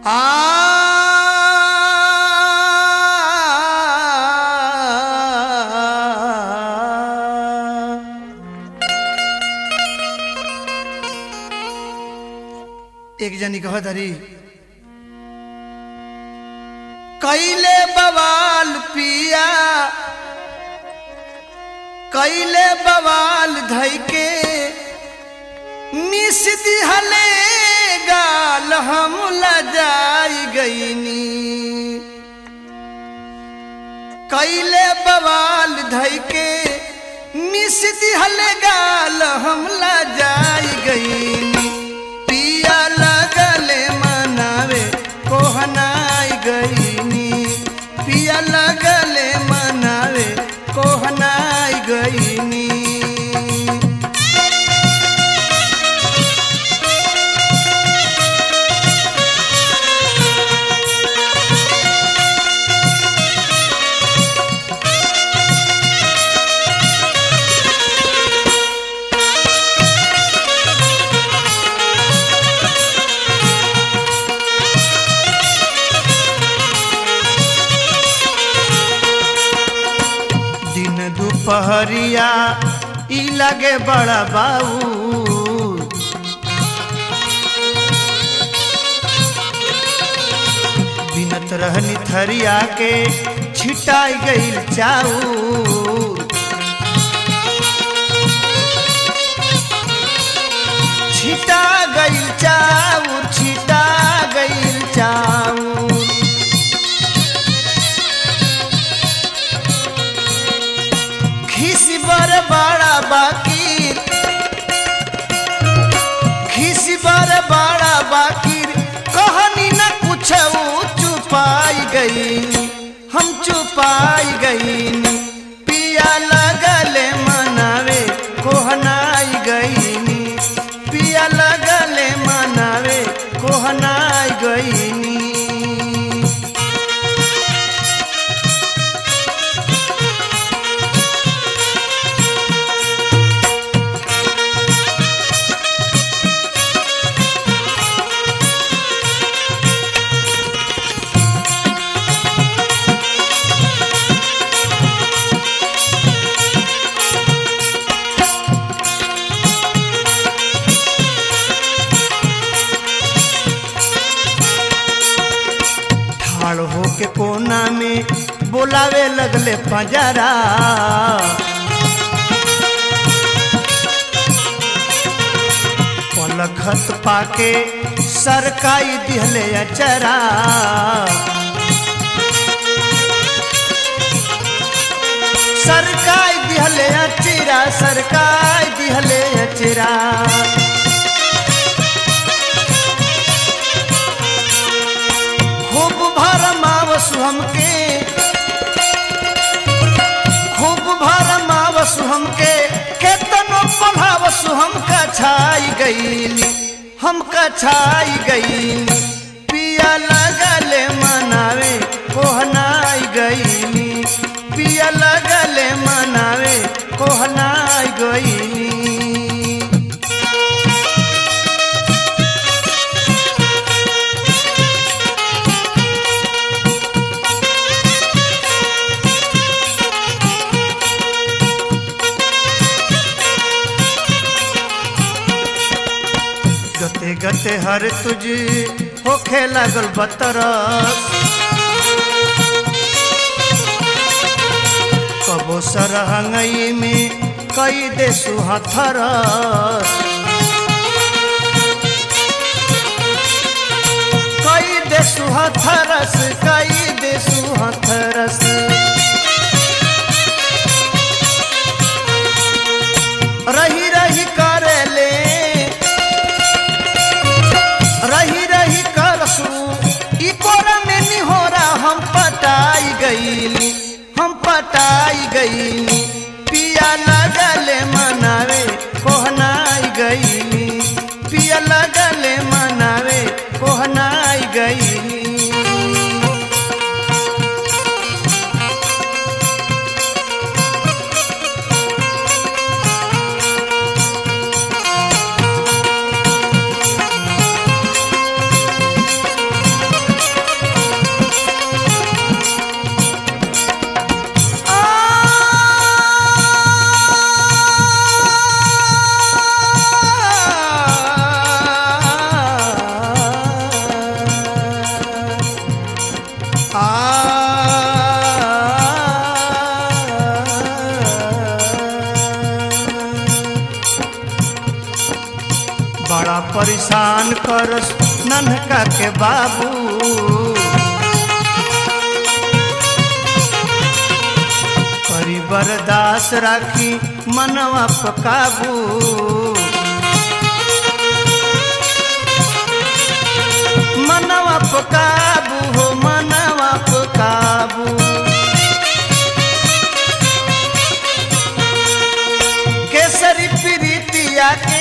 एक जनी कह धरी कैले बवाल पिया कैले बवाल धई के मिस दिहले गाल हम लजाई गईनी कैले बवाल धई के मिस दिहले गाल हम लजाई गईनी पिया लगले मनावे कोहनाई गईनी पिया लगले मनावे कोहनाई गईनी दिन दुपहरिया ई लगे बड़ा बाऊ बिनत रहनी थरिया के छिटाई गईल चाऊ छिटा गईल चाऊ छिटा गईल चाऊ खिसी बर बड़ा बाकी खिसी बर बड़ा बाकी कहानी न कुछ चुपाई गई हम चुपाई गई पिया लगले मनावे कोहनाई गईनी पिया लगले मनावे कोहनाई गईनी ठाड़ होके कोना में बोलावे लगले पंजरा पलखत पाके सरकाई दिहले अचरा सरकाई दिहले अचरा सरकाई दिहले अचरा खूब भरमावसु हमके खूब भरमावसु हमके केतनो पढ़ावसु हमका छाई गईली हमका छाई गईली पिया लगले मनावे कोहनाई गईली पिया लगले मनावे कोहनाई गईली गते गते हर तुझ होखे लागल बतरस कबो सरहंगई में कई दे सुहथरस कई दे सुहथरस कई दे सुहथरस रही रही करेले रही रही करसू ई कोरा में निहोरा हम पटाई गईली हम पटाई गईली पिया लगले मनावे कोहनाई गईली पिया लगले मनावे कोहनाई गईली करस नन्हका के बाबू करी बरदास राखी मनवा पे काबू मनवा पे काबू हो मनवा पे काबू केसरी प्रीतिया के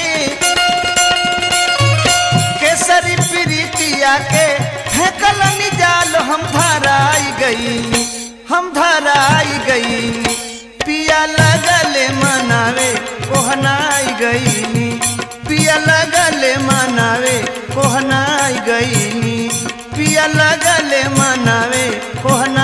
केसरी प्रीतिया के फेंकल निजाल हम धराई गई हम धराई गई पिया लगले मनावे कोहनाई गई पिया लगले मनावे कोहनाई गई पिया लगले मनावे कोहनाई